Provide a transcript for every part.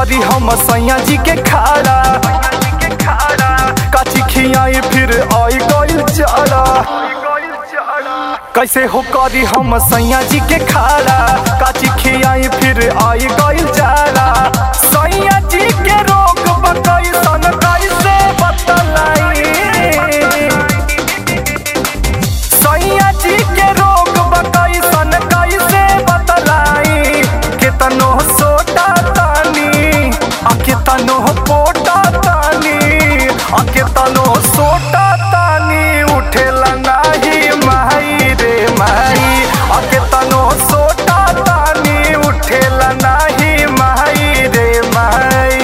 करी हम सैया जी के खाड़ा काची खियाई फिर आई गइल चारा कैसे हो करी हम सैया जी के खाड़ा काची खियाई फिर आई गइल चारा सैया जी के रोग बकई सन कैसे बतलाई सैया जी के रोग बकई सन कैसे बतलाई केतनो सोटा तानी आ केतनो पोटा तानी आ केतनो सोटा तानी उठेला नाही माई रे माई आ केतनो सोटा तानी उठेला नाही माई रे माई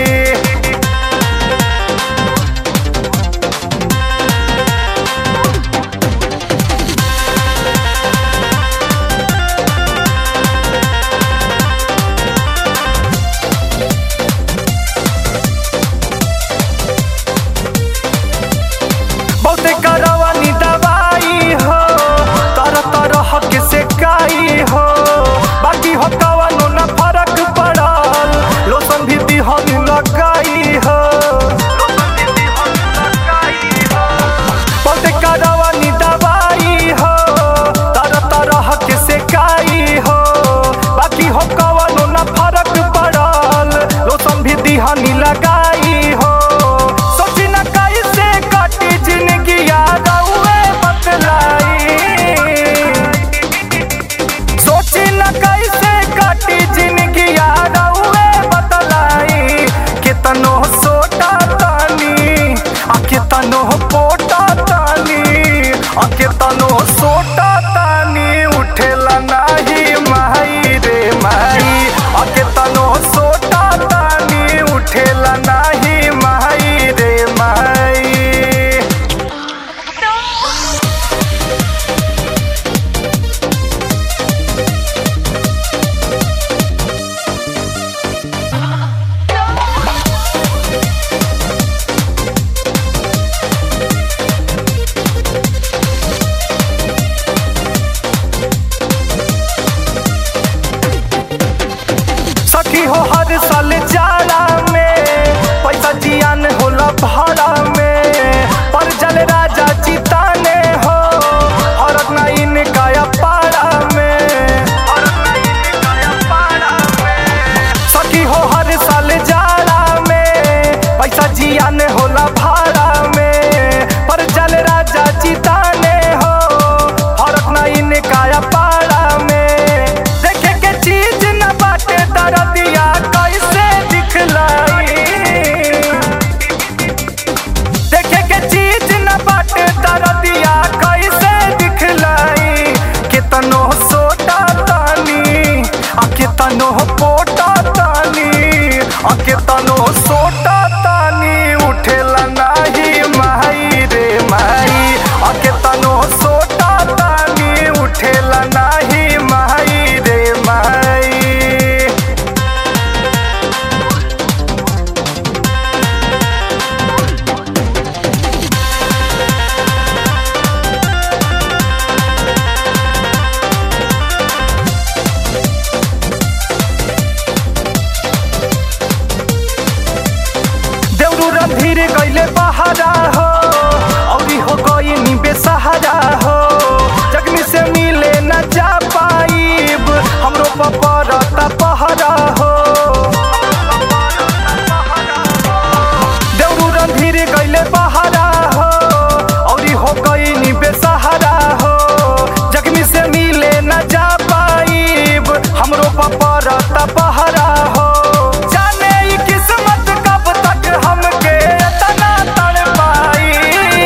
बहुते करवानी दवाई हो तरह तरह के सेकाई हो बाकी हो कवनो न फर्क पड़ल लोशन भी दिहन लगाई हो बहुते करवानी दवाई हो तरह तरह के सेकाई हो बाकी हो कवनो न फर्क पड़ल लोशन भी दिहनी लगाई हो सोची न कैसे कटी जिंदगी याद हुए बतलाई सोची न कैसे कटी जिंदगी याद हुए बतलाई कितनो सोटा तानी आ कितनो पोटा तानी आ कितनो सोटा तानी उठेला नाही माई रे माई आ कितनो सोटा तानी उठेला नाही माई रे माई सखी हो हर साल जाड़ा में पैसा जियान होला भाड़ा में पर जल राजा चिताने हो हरक नाइन काया पाड़ा में सखी हो हर साल जाड़ा में पैसा जियान होला भाड़ा में पर जल राजा चिताने हो हरक नाइन काया पाड़ा में देखे के चीज न बाटे दरदिया कैसे दिखलाई देखे के चीज न बाटे दरदिया कैसे दिखलाई कितनो सोटा तानी आ कितनो पोटा तानी आ कितनो सोटा तानी उठेला नाही माई रे माई आ कितनो सोटा तानी उठेला नाही माई रे माई देवरू रणधीर गईले बहारा हो औरी हो गई नी बेसहारा हो जगनी से मिले न जा पाईब हमरो पपरता पहरा हो देवरू रणधीर गईले बहारा हो औरी हो गई नी बेसहारा हो जगनी से मिले न जा पाईब हमरो पपरता पहरा हो जाने ई किस्मत कब तक हमके तना तड़ पाई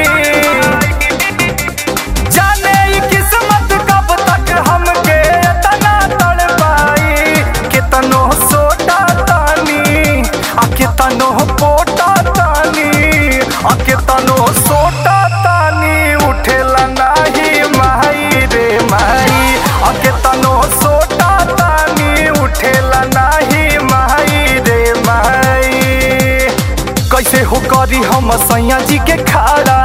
जाने ई किस्मत कब तक हमके तना तड़ पाई कितनो सोटा तानी आ कितनो पोटा तानी आ कितनो सोटा तानी उठेला नाही माई रे माई आ कितनो सोटा तानी उठेला नाही माई रे माई कैसे हो करी हम सैया जी के खाड़ा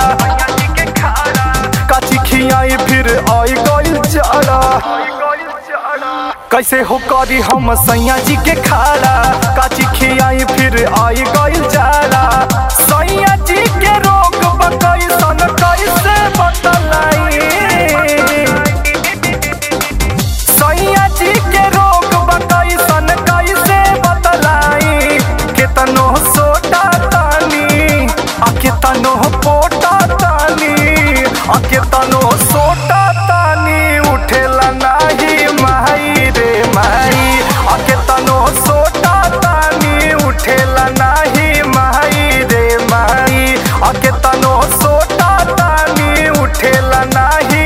काची खियाई फिर आई गइल चारा कैसे हो करी हम सैया जी के खाड़ा काची खियाई फिर आई गइल जाला सैया जी के रोग कैसन कैसे बतलाई सैया जी के रोग कैसन कैसे बतलाई केतनो सोटा तानी आ केतनो पोटा तानी आ केतनो सोटा तानी उठेला नाही माई रे माई आ केतनो सोटा तानी उठेला नाही माई रे माई आ केतनो सोटा तानी उठेला नाही